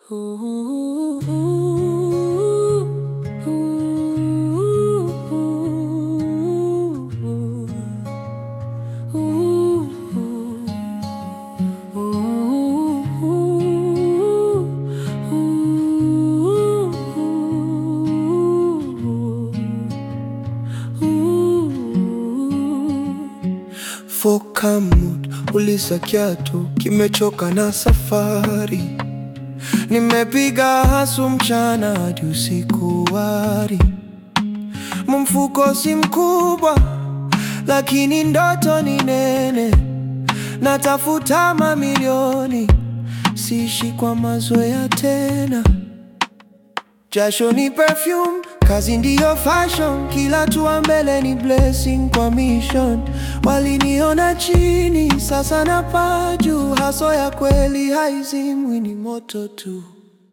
Fokamut ulisa kiatu kimechoka na safari, nimepiga hasu mchana hadi usiku wari. Mfuko si mkubwa, lakini ndoto ni nene, natafuta mamilioni, siishi kwa mazoea tena. Jasho ni perfume, kazi ndiyo fashion, kila tua mbele ni blessing kwa mission. Waliniona chini, sasa napaa juu, haso ya kweli haizimwi, ni moto tu.